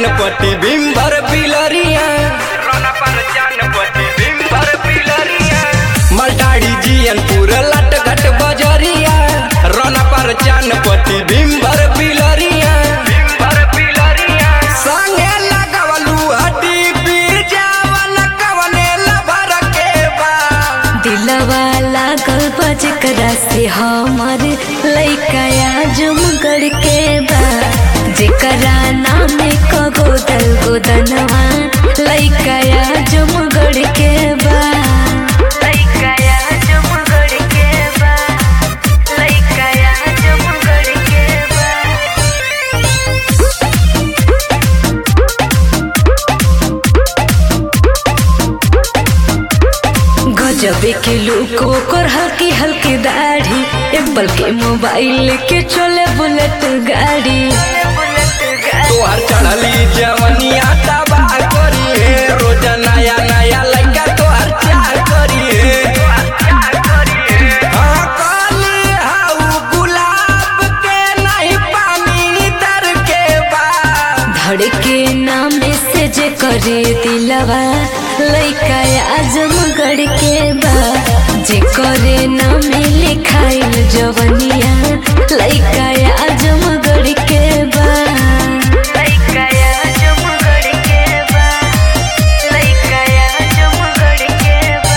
चानपट्टी बिम्बर पिलरिया रोना पर चानपट्टी बिम्बर पिलरिया मलटाड़ी जियनपुर लट घट बजरिया रोना पर चानपट्टी बिम्बर पिलरिया बिम्बर पिलरिया संगे लगवलू हड्डी बीजावन कवने लभर के बा दिलवा लागल बा जेकरा से हमर लइका जुमगढ़ के बा जेकरा नाम क गोदल गोदनवा लइका जुमगढ़ के बा लइका जुमगढ़ के बा लइका जुमगढ़ के बा गजबे के लोग ओकर हल्की हल्की दाढ़ी एप्पल के मोबाइल के चले बुलेट गाड़ी तोहर चढ़ली जवनिया तबाह करी है रोज नया नया लड़का तोहर चार करी है हाँ, काली हाउ गुलाब के नहीं पानी दर के बा धड़के नाम से जे करे दिलवा लइका आजमगढ़ के बा जे करे नाम लिखाइल जवनिया लइका आजमगढ़ के बा लइका आजमगढ़ के बा लइका आजमगढ़ के बा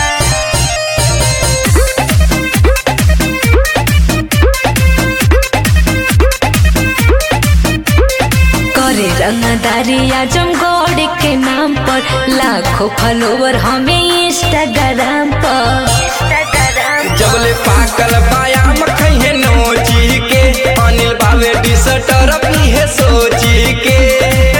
करे रंगदारी आजमगढ़ के नाम पर लाखों फॉलोवर हमें इंस्टाग्राम पर जबले पाकल बायाम खइहे नोची के अनिल बावे डिसटर पीहे सोची के